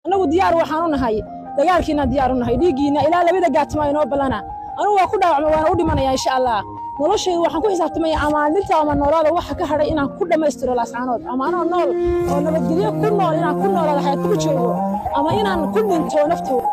annagu diyaar waxaan u nahay dagaalkiina diyaar u nahay dhiiggiina ilaa labada gaatimo ay noo ballana anugu waa ku dhaawacma waana u dhimanaya insha allah noloshaydu waxaan ku xisaabtamaya ama maalinta ama noolaada waxa ka hadhay inaan ku dhammaystiro laascaanood ama anoo nool oo nabadgelyo ku nool inaan ku noolaada xayaad ku joogo ama inaan ku dhinto naftooda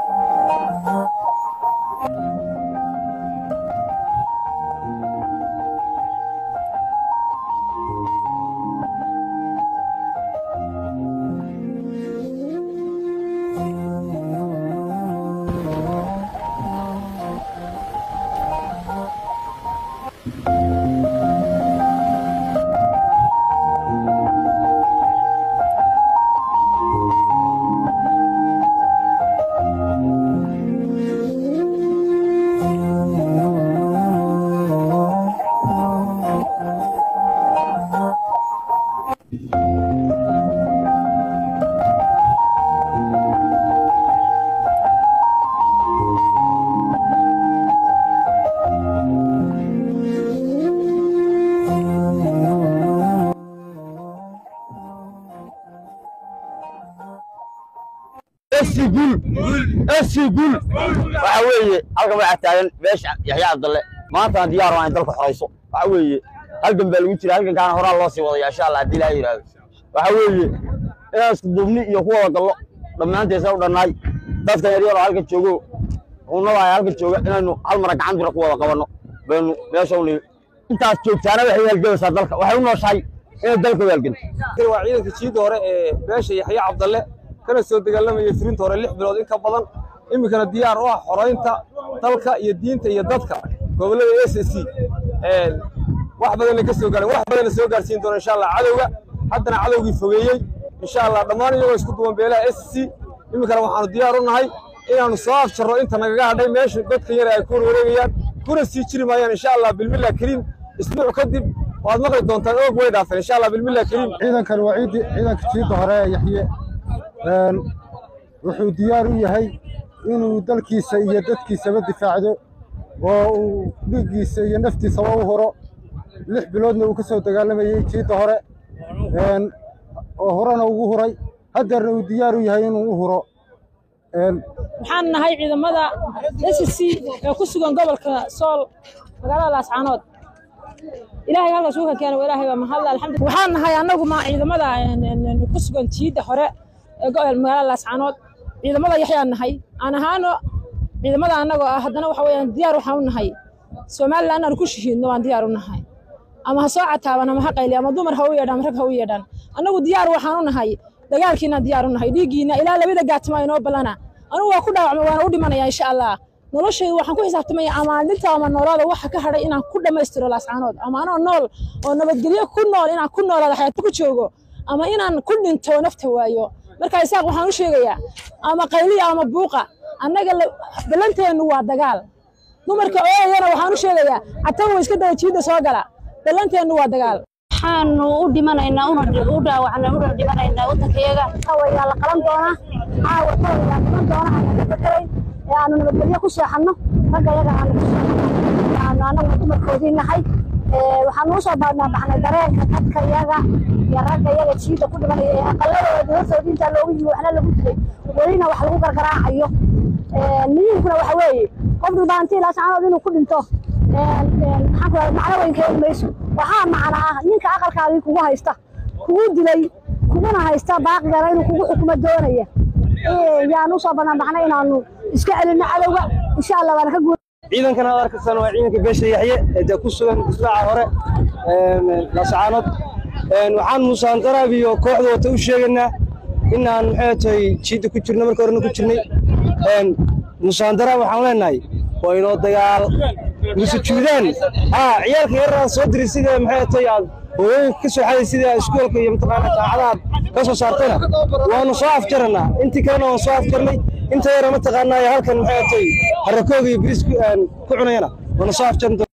esi gul esi gul waxa weeye halkan waxaa taagan beesha yaxya cabdalle maantana diyaar waa in dalka xorayso waxa weeye halgan baa lagu jira halgankaana horaa loo sii wadaya insha allah haddii ilaha yidhaahdo waxa weeye inaan isku duubni iyo ku wada gallo dhammaanteesa u dhannaay dadkan yaryar oo halkan joogo unada ay halkan jooga inaynu hal mara gacan bira ku wada qabanno baynu meesha u nihi intaas joogtaana waxay halgabaysaa dalka waxay u nooshahay inay dalka u halganto waa ciidanka jiida hore ee beesha yaxya cabdalle kana soo dagaalamaya firinta hore lix bilood in ka badan iminkana diyaar u ah xoraynta dalka iyo diinta iyo dadka gobollada s c wax badanna ka soo gaaren wax badanna soo gaarsiin doona insha allah cadowga haddana cadowgii fogeeyey insha allah dhammaan iyagoo isku duwan beelaha s c iminkana waxaanu diyaar u nahay inaannu soo afjarro inta nagaga hadhay meesha dadka yare ay ku warwareegayaan kuna sii jiri maayaan insha allah bilmillah kariim isbuuc kadib waad maqli doontaan oog way dhaafeen insha allah bilmillah kariim ciidankan waa ciidi- ciidanka jiidda hore ee yaxye Een, wuxuu diyaar u yahay inuu dalkiisa iyo dadkiisaba difaacdo oo uu dhiiggiisa iyo naftiisaba u huro lix biloodna uu ka soo dagaalamayey jiidda hore Een, oo horena ugu huray haddeerna uu diyaar u yahay inuu u huro Een, waxaan nahay ciidamada s c ee ku sugan gobolka sool magaalada laascaanood ilaahay halkaas uu ka keenay waa ilaahay baa mahadle alxamdulillah waxaan nahay annagu ma ciidamada een, een, een, ku sugan jiidda hore ee go- magaalada laascaanood ciidamada yaxyaan nahay aan ahaano ciidamada annagoo ah haddana waxa weeyaan diyaar waxaan u nahay somalilan inaan ku shahiidno waan diyaar u nahay ama ha soo cataaban ama ha qayli ama dumar ha u yeedhaan ama rag ha u yeedhaan annagu diyaar waxaan u nahay dagaalkiina diyaar u nahay dhiiggiina ilaa labada gaatimo ay noo ballana anugu waa ku dhaawacma waana u dhimanaya insha allah noloshaydu waxaan ku xisaabtamaya ama maalinta ama noolaada waxa ka hadhay inaan ku dhammaystiro laascaanood ama anoo nool oo nabadgelyo ku nool inaan ku noolaada xayaad ku joogo ama inaan ku dhinto nafta waayo marka isaaq waxaan u sheegayaa ama qayliya ama buuqa annaga la- ballanteennu waa dagaal dumarka ooyana waxaan u sheegayaa catan way iska daba jiidda soo gala ballanteennu waa dagaal waxaanu u dhimanaynaa una u dhaawacnaa una dhimanaynaa waddankayaga waa la qalan doonaa caawa kooda dhiman doona aan ka fakerayn ee aanu nabadgelyo ku seexanno ragga yaga aanu ku seexanno aanu annagu dumarkoodii nahay Ee, waxaanu usoo baadnaa baxnay dareenka dadka yaga iyo ragga yaga jiida ku dhimanaya ee aqaladooda hortooda intaa loogu yimi waxna lagu dilay welina wax lagu gargaraacayo Ee, niyinkuna waxa weeye qof dhibaatii laascaanood inuu ku dhinto Een, een, maxaan ku rahdaa macno weyn keeni mayso waxaa macna ah ninka aqalkaagii kugu haysta kugu dilay kuguna haysta baaqigana inuu kugu xukumo doonaya Ee, yaanu usoo banaan baxnay inaanu iska celinno cadowga insha allah waana ka guur ciidankan aad arkaysaan waa ciidanka beesha yaxye ee dee ku sugan difaaca hore laascaanood waxaan muusaan daraab iyo kooxda wata u sheegaynaa inaan maxay tahay jiidda ku jirno marka horena ku jirnay muusaan daraab waxaan leenahay waa inoo dagaal musujuudaan haa ciyaalka yararaan soo diray sida maxay tahay aad hooyooyinka ka soo xaday sida iskuolka iyo mataqaana jaacadaha ka soo saartayna waanu soo afjaranaa intii kalena waan soo afjarnay inta yara mataqaanaa halkan maxay tahay harakooga iyo biriis ku cunayana waanu soo afjaran